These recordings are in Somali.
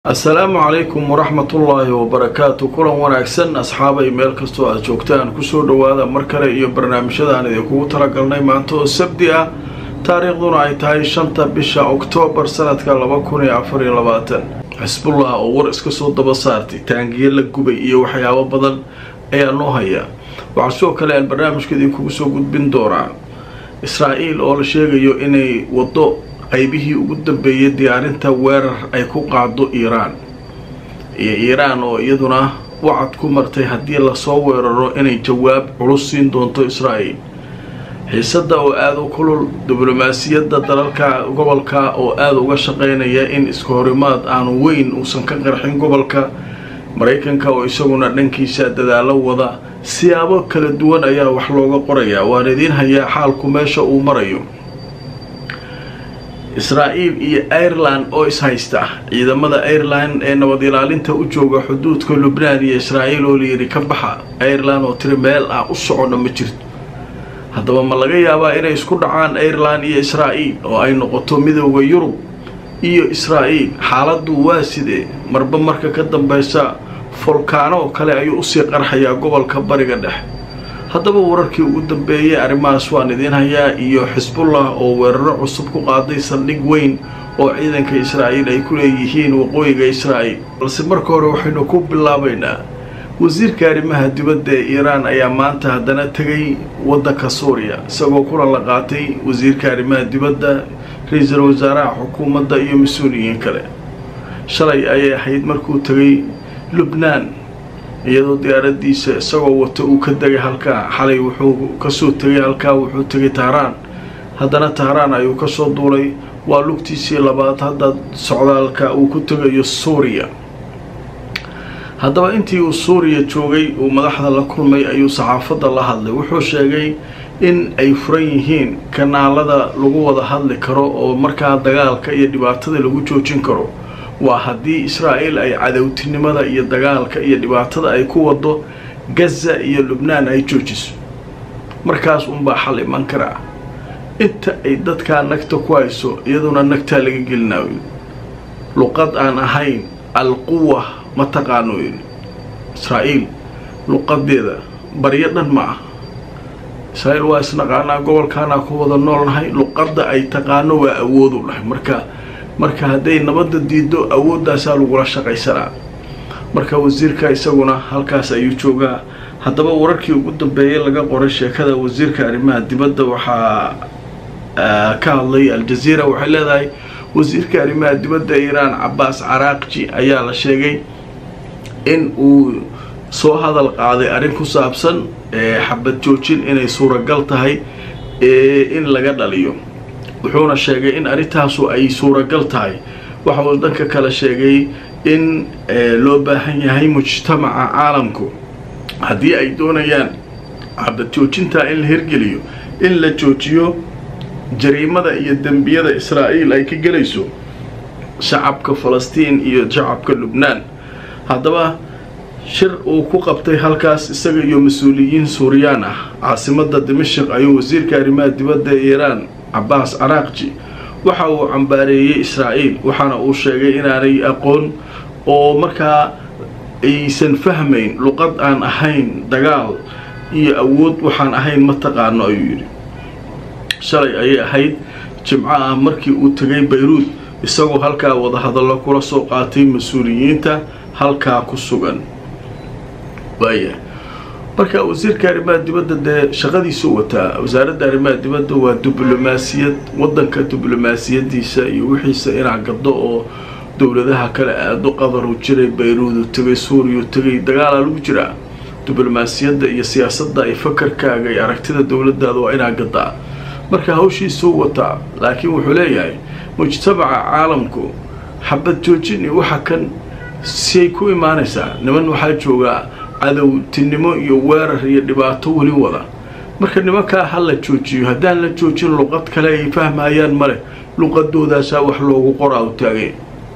assalaamu calaykum waraxmatullaahi wabarakaatu kulan wanaagsan asxaabay meel kastoo aad joogtaan kusoo dhowaada mar kale iyo barnaamijyadaan idinkugu talagalnay maanta oo sabdi ah taariikhduna ay tahay shanta bisha oktoobar sanadka laba kun iyo afar iyo labaatan xisbullah oo war iska soo daba saartay taangiye la gubay iyo waxyaabo badan ayaa noo hayaa waxaa sidoo kale aan barnaamijka idinkugu soo gudbin doonaa israa-el oo la sheegayo inay waddo qaybihii ugu dambeeyay diyaarinta weerar ay ku qaado iiraan iyo iiraan oo iyaduna wacad ku martay haddii lasoo weeraro inay jawaab culus siin doonto israa'el xiisadda oo aada u kulul diblomaasiyadda dalalka gobolka oo aada uga shaqaynaya in iska horimaad aanu weyn uusan ka qarxin gobolka maraykanka oo isaguna dhankiisa dadaalo wada siyaabo kala duwan ayaa wax looga qorayaa waan idiin hayaa xaalku meesha uu marayo israa-el iyo ireland oo ishaysta ciidamada ireland ee nabad ilaalinta u jooga xuduudka lubnaan iyo israa-el oo layidhi ka baxa ireland oo tiri meel ah u socona ma jirto haddaba ma laga yaabaa inay isku dhacaan ireland iyo israa-el oo ay noqoto midooda yurub iyo israa-el xaaladdu waa sidee marba marka ka dambeysa folkaano kale ayuu usii qarxayaa gobolka bariga dhexe haddaba wararkii ugu dambeeyay arrimahaas waan idiin hayaa iyo xisbullah oo weeraro cusub ku qaaday saldhig weyn oo ciidanka israa'iil ay ku leeyihiin waqooyiga israa'el balse marka hore waxaynu ku bilaabaynaa wasiirka arrimaha dibadda ee iiraan ayaa maanta haddana tegay waddanka suuriya isagoo kulan la qaatay wasiirka arrimaha dibadda ra-iisul wasaaraha xukuumadda iyo mas-uuliyiin kale shalay ayay ahayd markuu tegay lubnaan iyadoo diyaaradiisa isagoo wato uu ka degay halkaa xalay wuxuu kasoo tegay halkaa wuxuu tegay tahraan haddana tahraan ayuu kasoo duulay waa lugtiisii labaad hadda socdaalka uu ku tegayo suuriya haddaba intii uu suuriya joogay uu madaxda la kulmay ayuu saxaafadda la hadlay wuxuu sheegay in ay furan yihiin kanaalada lagu wada hadli karo oo markaa dagaalka iyo dhibaatada lagu joojin karo waa haddii israa'el ay cadowtinimada iyo dagaalka iyo dhibaatada ay ku wado gaza iyo lubnaan ay joojiso markaas unbaa xal iman karaa inta ay dadkaa nagta ku hayso iyaduna nagtaa laga gelinaayo luqad aan ahayn alquwa ma taqaano israa'iil luqadeeda baryo dhan ma ah israa'iil waa isnaqaanaa gobolkaanaa ku wada noolnahay luqadda ay taqaano waa awoodu dhahay marka marka hadday nabadda diido awooddaasaa lagula shaqaysanaa marka wasiirka isaguna halkaas ayuu joogaa haddaba wararkii ugu dambeeyay laga qoray sheekada wasiirka arrimaha dibadda waxaa ka hadlay al-jaziira waxay leedahay wasiirka arrimaha dibadda iiraan cabaas caraaqji ayaa la sheegay in uu soo hadal qaaday arrin ku saabsan xabad joojin inay suuragal tahay in laga dhaliyo wuxuuna sheegay in arrintaasu ay suuragal tahay waxa uu dhanka kale sheegay in loo baahan yahay mujtamaca caalamku haddii ay doonayaan xabad joojintaa in la hirgeliyo in la joojiyo jariimada iyo dembiyada israa'iil ay ka gelayso shacabka falastiin iyo shacabka lubnaan haddaba shir uu ku qabtay halkaas isaga iyo mas-uuliyiin suuriyaan ah caasimadda dimashik ayuu wasiirka arrimaha dibadda ee iiraan cabaas caraaqji waxa uu cambaareeyey israa'iil waxaana uu sheegay inaanay aqoon oo markaa aysan fahmayn luqad aan ahayn dagaal iyo awood waxaan ahayn ma taqaano ayuu yidhi shalay ayay ahayd jimco ah markii uu tegay bayruud isagoo halkaa wadahadallo kula soo qaatay mas-uuliyiinta halkaa ku sugan waaya marka wasiirka arrimaha dibadda dee shaqadiisuu wataa wasaaradda arrimaha dibadda waa diblomaasiyad waddanka diblomaasiyadiisa iyo wixiisa inaa gaddo oo dowladaha kale aado qadaru jiray bayruudu tegay suuriya tegay dagaalaa lagu jiraa diblomaasiyadda iyo siyaasadda iyo fakarkaaga iyo aragtida dowladaada waa inaa gaddaa marka hawshiisuu wataa laakiin wuxuu leeyahay mujtamaca caalamku xabad joojin iyo waxa kan siay ku imaanaysaa niman waxaa joogaa cadowtinimo iyo weerar iyo dhibaato weli wada marka nimankaa ha la joojiyo haddaan la joojin luqad kale ay fahmayaan male luqadoodaasa wax loogu qoraa u taagay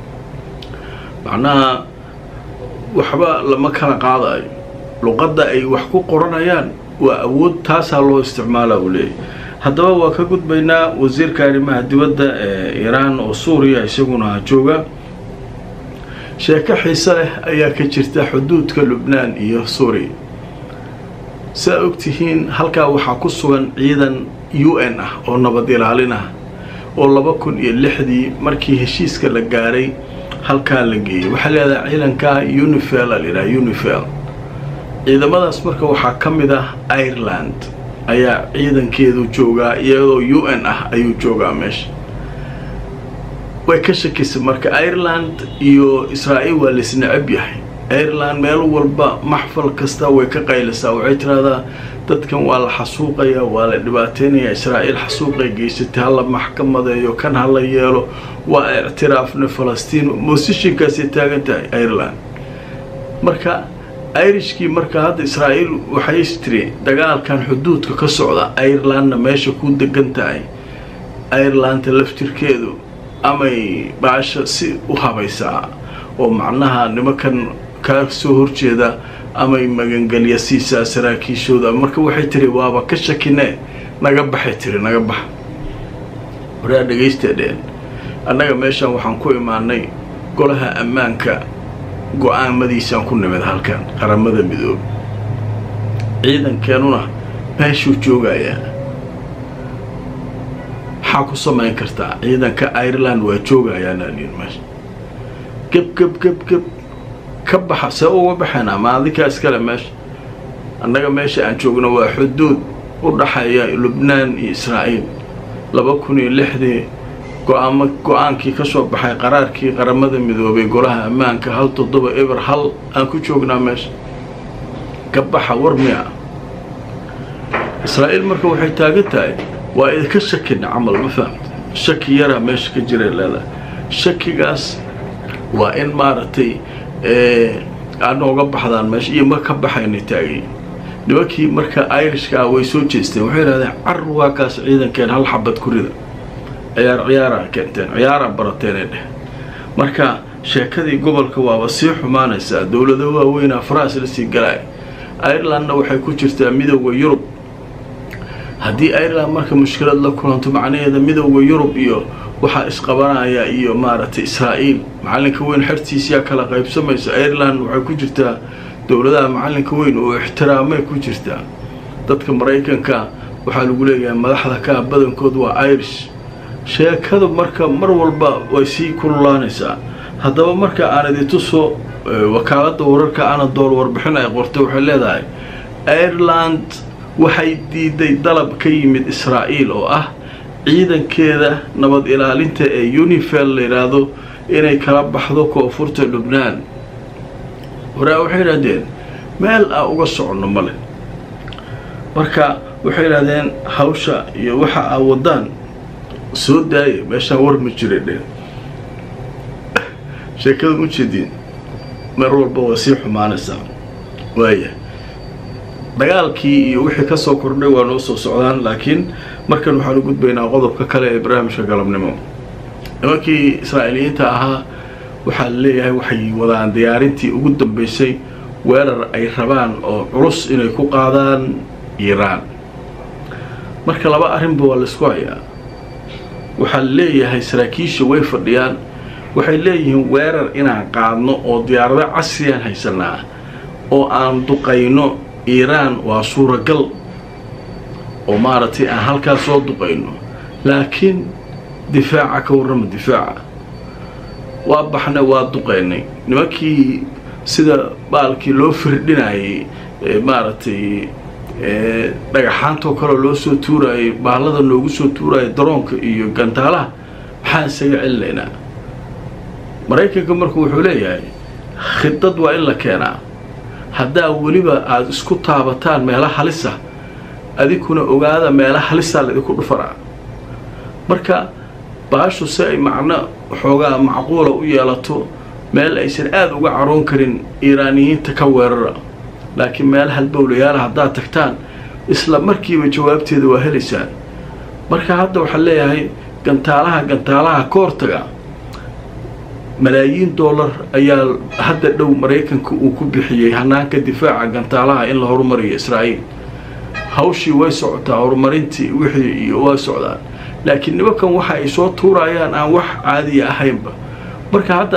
macnaha waxba lama kala qaadayo luqadda ay wax ku qoranayaan waa awood taasaa loo isticmaala uu leeyahy haddaba waa ka gudbaynaa wasiirka arrimaha dibadda ee iiraan oo suuriya isaguna jooga sheeko xiise leh ayaa ka jirta xuduudka lubnaan iyo suuriya saa ogtihiin halkaa waxaa ku sugan ciidan u n ah oo nabad ilaalin ah oo laba kun iyo lixdii markii heshiiska la gaaray halkaa la geeyey waxaa leedahay ciidankaa unifel a layidhaha unifel ciidamadaas marka waxaa ka mid ah ireland ayaa ciidankeedu joogaa iyadoo u n ah ayuu joogaa meesha way ka shakisay marka ireland iyo israa'iil waa laisnacab yahay ireland meel walba maxfal kasta way ka qaylisaa waxay tiraahdaa dadkan waa la xasuuqayaa waa la dhibaateynayaa israa'iil xasuuqay geysatay hala maxkamadeeyo kan hala yeelo waa ictiraafna falastiin mosishinkaasay taagan tahay ireland marka irishkii marka hadda israa'iil waxay tiri dagaalkan xuduudka ka socda irelandna meesha ku degan tahay irelanda laftirkeedu amay baasha si u habaysaa oo macnaha nimankan kaa soo horjeeda amay magangelya siisaa saraakiishooda marka waxay tiri waaba ka shakine naga baxay tiri naga bax waraa dhegaysteedheen annaga meeshaan waxaan ku imaanay golaha ammaanka go-aamadiisaan ku nimid halkan qaramada midoobe ciidankeenuna meeshuu joogayaa maxaa ku samayn kartaa ciidanka ireland waa joogayaana liin meesha geb geb geb geb ka baxa see uga baxaynaa maadinkaa iskale meesha annaga meesha aan joogno waa xuduud u dhaxeeya lubnaan iyo israa'iil laba kun iyo lixdii go-aamo go-aankii ka soo baxay qaraarkii qaramada midoobay golaha ammaanka hal toddoba eber hal aan ku joognaa meesha ka baxa war miya israa'iil marka waxay taagan tahay waa idinka shakina camal ma fahamta shaki yaraa meesha ka jiray leedahay shakigaas waa in maaragtay aad nooga baxdaan meesha iyo ma ka baxayna taagay nimankii marka irishkaa way soo jeesteen waxay yidhahdeen car waa kaas ciidankeen hal xabad ku rida ciyaar ciyaaraa keenteen ciyaaraa barateenay dheh marka sheekadii gobolka waaba sii xumaanaysaa dowlado waaweynaa faraas la sii galay irelandna waxay ku jirtaa midooda yurub haddii ireland marka mushkilad la kulanto macnaheeda midooda yurub iyo waxaa isqabanaya iyo maaragtay israa'iil macalinka weyn xertiisiyaa kala qaybsamaysa ireland waxay ku jirtaa dowladaha macalinka weyn oo ixtiraamay ku jirtaa dadka maraykanka waxaa lagu leeyahay madaxda kaa badankood waa irish sheekada marka mar walba way sii kululaanaysaa haddaba marka aan idintuso wakaaladda wararka anadool warbixin ay qortay waxay leedahay ireland waxay diiday dalab ka yimid israa'iil oo ah ciidankeeda nabad ilaalinta ee unifel la yidhaahdo inay kala baxdo koonfurta lubnaan waraa waxay yidhahdeen meel aan uga soconno male marka waxay yidhahdeen hawsha iyo waxa aa wadaan soo daaya meeshaan war ma jira dhe sheekada ujeediin mar walba waa sii xumaanaysaa waaya dagaalkii iyo wixii ka soo kordhay waa noo soo socdaan laakiin markan waxaan u gudbaynaa qodobka kale ee barnaamijka galabnimo nimankii israa'iiliyiinta ahaa waxaa la leeyahay waxay wadaan diyaarintii ugu dambeysay weerar ay rabaan oo culus inay ku qaadaan iiraan marka laba arrinba waa laysku hayaa waxaa la leeyahay saraakiisha way fadhiyaan waxay leeyihiin weerar inaan qaadno oo diyaarado casriyaan haysanaa oo aan duqayno iiraan waa suuragal oo maaragtay aan halkaa soo duqayno laakiin difaaca ka warrama difaaca waa baxnay waa duqaynay nimankii sida baalkii loo firdhinayay maaragtay dhagaxaantoo kaleo loo soo tuurayay baallada noogu soo tuuraya daroonka iyo gantaalaha maxaan isaga celinaynaa maraykanka marku wuxuu leeyahay khidad waa in la keenaa haddaa weliba aada isku taabataan meela halisa adinkuna ogaada meela halisaa laydinku dhufaraa marka baashu si ay macno xoogaa macquula u yeelato meel aysan aada uga caroon karin iiraaniyiinta ka weerara laakiin meel halbowlayaala haddaad tagtaan isla markiiba jawaabteeda waa helaysaan marka hadda waxaan leeyahay gantaalaha gantaalaha ka hortaga malaayiin dollar ayaa hadda dhow maraykanka uu ku bixiyey hanaanka difaaca gantaalaha in la horumariyo israa'iil hawshii way socotaa horumarintii wixii iyo waa socdaan laakiin nimankan waxa ay soo tuurayaan aan wax caadiya ahaynba marka hadda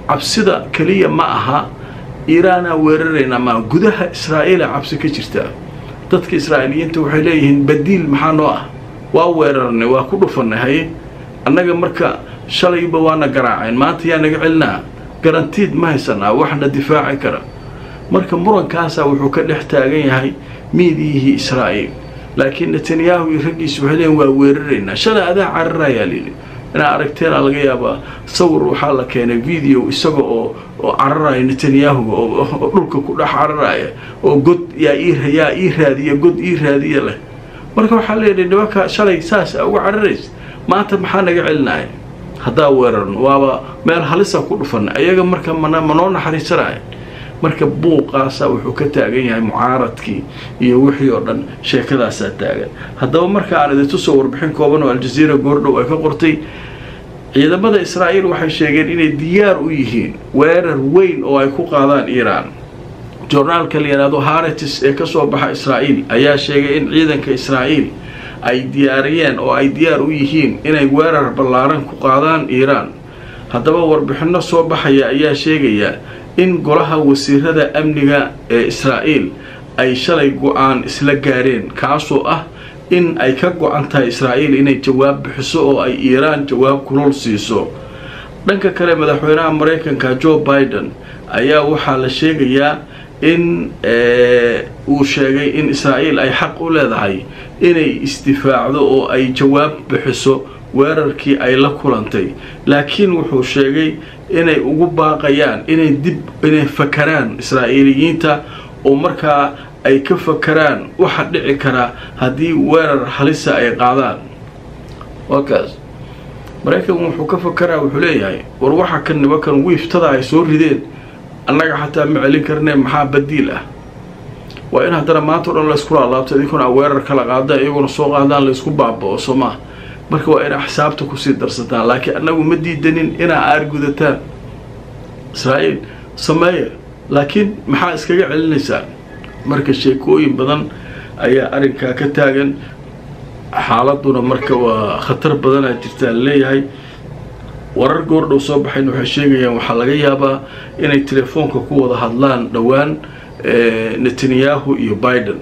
cabsida keliya ma aha iiraanaa weeraraynaa maa gudaha israa'iila cabsi ka jirtaa dadka israa'iiliyiinta waxay leeyihiin badiil maxaa noo ah waa weerarnay waa ku dhufannay haye annaga marka shalayba waana garaaceen maanta yaa naga celinaa garantiid ma haysanaa waxna difaaci kara marka murankaasaa wuxuu ka dhex taagan yahay miidiyihii israa'iil laakiin netanyahu iyo raggiisa waxay leeyihin waa weeraraynaa shalay adaa cararayaa lili inaa aragteenaa laga yaabaa sawir waxaa la keenay video isaga oo oo cararaya netanyahu oo dhulka ku dhex cararaya oo god yaa yaa ii raadiya god ii raadiya leh marka waxaa leeyahay nimanka shalay saas uga cararaysa maanta maxaa naga celinaya haddaa weerarno waaba meel halisa ku dhufanay ayaga marka mana manoo naxariisanaya marka buuqaasa wuxuu ka taagan yahay mucaaradkii iyo wixii oo dhan sheekadaasaa taagan haddaba marka aan idintu soo warbixin kooban oo aljaziira goordhow ay ka qortay ciidamada israa'iil waxay sheegeen inay diyaar u yihiin weerar weyn oo ay ku qaadaan iiraan joornaalka la yidhaahdo haratis ee ka soo baxa israa'iil ayaa sheegay in ciidanka israa'iil ay diyaariyeen oo ay diyaar u yihiin inay weerar ballaaran ku qaadaan iiraan haddaba warbixinno soo baxaya ayaa sheegaya in golaha wasiirada amniga ee israa'iil ay shalay go-aan isla gaareen kaasoo ah in ay ka go-an tahay israa'iil inay jawaab bixiso oo ay iiraan jawaab kulul siiso dhanka kale madaxweynaha maraykanka joe biden ayaa waxaa la sheegayaa in uu sheegay in israa'iil ay xaq u leedahay inay isdifaacdo oo ay jawaab bixiso weerarkii ay la kulantay laakiin wuxuu sheegay inay ugu baaqayaan inay dib inay fakaraan israa'iiliyiinta oo markaa ay ka fakaraan waxa dhici karaa haddii weerar halisa ay qaadaan wakaas maraykan wuxuu ka fakaraa wuxuu leeyahay war waxa kan nimankan wiiftada ay soo rideen annaga xataa ma celin karne maxaa badiil ah waa in haddana maanta o dhan laysku laalaabto idinkuna weerar kala qaada iyaguna soo qaadaan laysku baaba-o soo maa marka waa inaa xisaabta kusii darsataan laakiin annagu ma diidanin inaa aargudataan israa'iil sameeya laakiin maxaa iskaga celinaysaan marka sheekooyin badan ayaa arrinkaa ka taagan xaaladuna marka waa khatar badanaa jirtaa laleeyahay warar goordhow soo baxayn waxay sheegayaan waxaa laga yaabaa inay telefoonka ku wada hadlaan dhowaan netanyahu iyo biden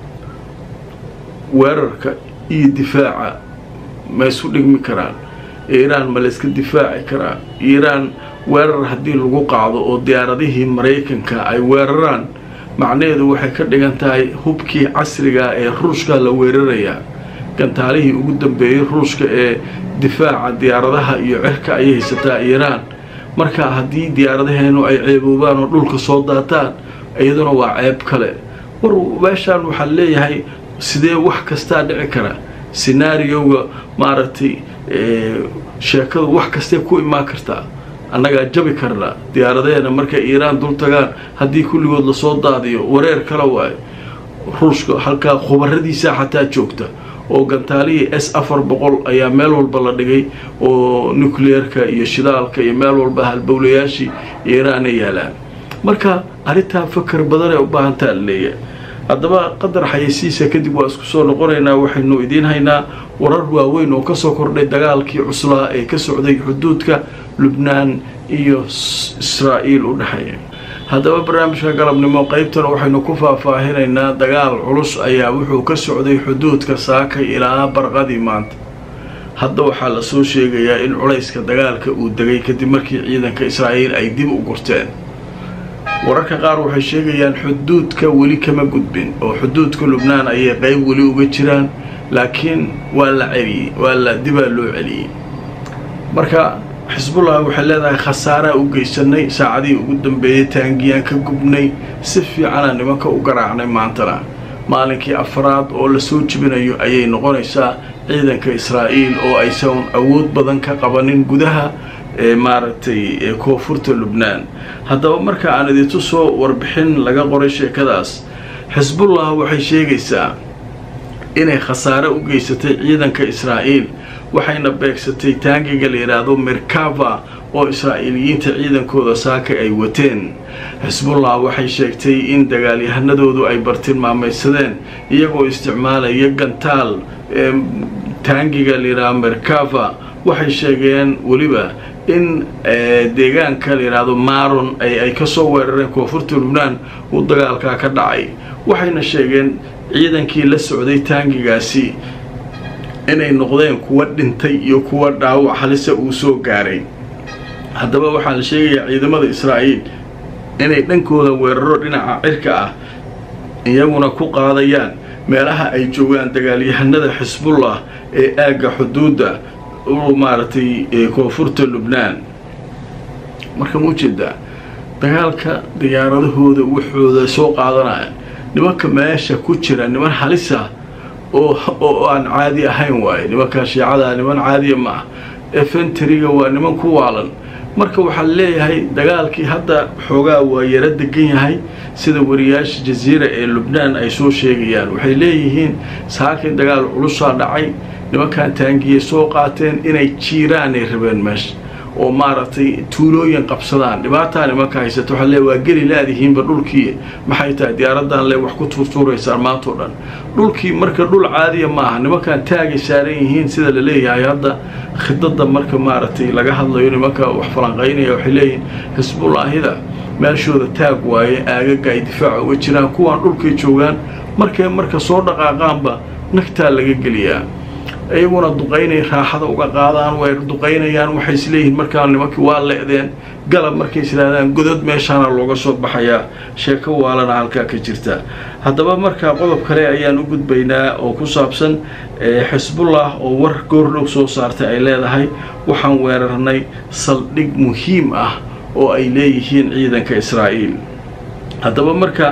weerarka iyo difaaca ma isu dhigmi karaan iiraan ma layska difaaci karaa iiraan weerar haddii lagu qaado oo diyaaradihii maraykanka ay weeraraan macnaheedu waxay ka dhigan tahay hubkii casriga ee ruushka la weerarayaa gantaalihii ugu dambeeyey ruushka ee difaaca diyaaradaha iyo cirka ayay haysataa iiraan marka haddii diyaaradaheenu ay ceeboobaan oo dhulka soo daataan iyaduna waa ceeb kale war meeshaan waxaa leeyahay sidee wax kastaa dhici kara senaarioga maaragtay sheekadu wax kastee ku imaan kartaa annagaa jabi karnaa diyaaradaheena markay iiraan dul tagaan haddii kulligood lasoo daadiyo wareer kale waayo ruushka halkaa khubaradiisaa xataa joogta oo gantaalihii s afar boqol ayaa meel walba la dhigay oo nucleerka iyo shidaalka iyo meel walba halbowlayaashii iiraana yaalaan marka arrintaa fakar badanay u baahantaa la leeyahay haddaba qadar xayeysiisa kadib waa isku soo noqonaynaa waxaynu idiin haynaa warar waaweyn oo kasoo kordhay dagaalkii cuslaa ee ka socday xuduudka lubnaan iyo israa'iil u dhexeeya haddaba barnaamijka galabnimo qeybtan waxaynu ku faahfaahinaynaa dagaal culus ayaa wuxuu ka socday xuduudka saakay ilaa barqadii maanta hadda waxaa lasoo sheegayaa in culayska dagaalka uu degay kadib markii ciidanka israa'iil ay dib u gurteen wararka qaar waxay sheegayaan xuduudka weli kama gudbin oo xuduudka lubnaan ayay qeyb weli uga jiraan laakiin waa la celiyey waa la dibaa loo celiyey marka xisbullah waxay leedahay khasaaraa u geysanay saacadihii ugu dambeeyey taangiyaan ka gubnay si fiicana nimanka u garaacnay maantana maalinkii afraad oo lasoo jibinayo ayay noqonaysaa ciidanka israa'iil oo aysan awood badan ka qabanin gudaha ee maaragtay koonfurta lubnaan haddaba marka aan idintu soo warbixin laga qoray sheekadaas xisbullah waxay sheegaysaa inay khasaare u geysatay ciidanka israa'iil waxayna beegsatay taangiga la yidhaahdo merkava oo israa'iiliyiinta ciidankooda saaka ay wateen xisbullah waxay sheegtay in dagaalyahanadoodu ay bartilmaamaysadeen iyagoo isticmaalaya gantaal taangiga la yidhaahdo merkava waxay sheegeen weliba in deegaanka la yidhaahdo maron ay kasoo weerareen koonfurta lubnaan uu dagaalkaa ka dhacay waxayna sheegeen ciidankii la socday taangigaasi inay noqdeen kuwa dhintay iyo kuwa dhaawac halise uu soo gaaray haddaba waxaa la sheegayaa ciidamada israa'iil inay dhankooda weeraro dhinaca cirka ah iyaguna ku qaadayaan meelaha ay joogaan dagaalyahanada xisbullah ee aagga xuduudda u maaragtay koonfurta lubnaan marka ma ujeedaa dagaalka diyaaradahooda waxooda soo qaadanaya nimanka meesha ku jira niman halisa oo oo aan caadi ahayn waaye nimanka shiicada niman caadiya ma ah efenteriga waa niman ku waalan marka waxaa leeyahay dagaalkii hadda xoogaa waa yaro degan yahay sida wariyaasha jaziira ee lubnaan ay soo sheegayaan waxay leeyihiin saakin dagaal culusaa dhacay nimankan taangiyay soo qaateen inay jiiraanay rabeen meesha oo maaragtay tuulooyin qabsadaan dhibaataa nimanka haysato waxaa leey waa geli laadihiinba dhulkii maxay tahay diyaaradan le wax ku tuurtuuraysaan maantao dhan dhulkii marka dhul caadiya maaha nimankan taagay saaran yihiin sida la leeyahay hadda khidada marka maaragtay laga hadlayo nimanka wax falanqaynaya waxay leeyihiin xisbullaahida meeshooda taag waaye aagaga ay difaaca uga jiraan kuwaan dhulkay joogaan markay marka soo dhaqaaqaanba nagtaa laga geliyaa iyaguna duqaynay raaxada uga qaadaan way duqaynayaan waxay isleeyihiin markaa nimankii waa le'deen galab markay islaahdaan godod meeshaana looga soo baxayaa sheeko waalana halkaa ka jirta haddaba markaa qodob kale ayaan u gudbaynaa oo ku saabsan xisbullah oo war goordhow soo saartay ay leedahay waxaan weerarnay saldhig muhiim ah oo ay leeyihiin ciidanka israa'iil haddaba marka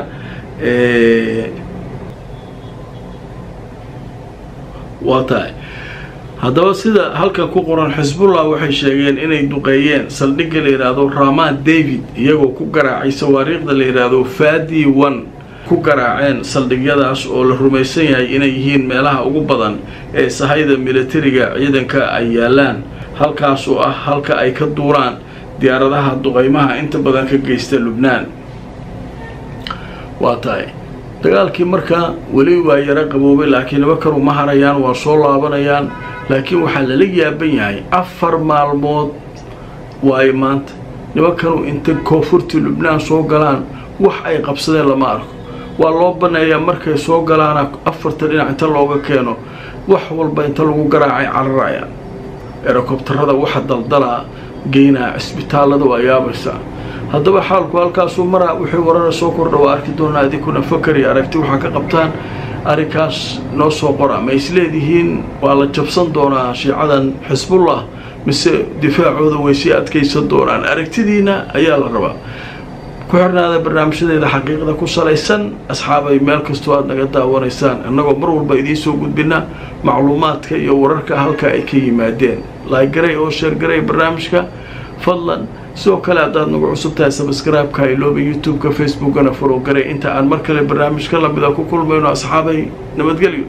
waa tahay haddaba sida halkan ku qoran xisbullah waxay sheegeen inay duqeeyeen saldhigga la yidhaahdo ramaan david iyagoo ku garaacay sawaariikhda la yidhaahdo fadi one ku garaaceen saldhigyadaas oo la rumaysan yahay inay yihiin meelaha ugu badan ee sahayda militariga ciidanka ay yaalaan halkaas oo ah halka ay ka duuraan diyaaradaha duqeymaha inta badan ka geysta lubnaan waa tahay dagaalkii markaa weli waa yaro qaboobay laakiin nimankan uma harayaan waa soo laabanayaan laakiin waxaa lala yaaban yahay afar maalmood waayo maanta nimankanu inta koonfurtii lubnaan soo galaan wax ay qabsadeen lama arko waa loo baneeyaa markay soo galaana afarta dhinac inta looga keeno wax walba inta lagu garaacay cararayaan erokobtarada waxa daldalaa geynaa cisbitaallada waa yaabaysaa haddaba xaalku halkaasuu maraa wixii warara soo kordha waa arki doonaa idinkuna fakari aragti waxaa ka qabtaan arrinkaas noo soo qora ma isleedihiin waa la jabsan doonaa shiicadan xisbullah mise difaacooda way sii adkaysan doonaan aragtidiina ayaa la rabaa ku xirnaada barnaamijyadeeda xaqiiqda ku salaysan asxaabay meel kastoo aada naga daawanaysaan annagoo mar walba idiin soo gudbina macluumaadka iyo wararka halka ay ka yimaadeen laagaray oo sheergaray barnaamijka fadlan sidoo kale haddaad nagu cusub tahay sabskraibeka ilooba youtube-ka facebookana farowgaray inta aan mar kale barnaamijka lamida ku kulmayno asxaabay nabadgelyo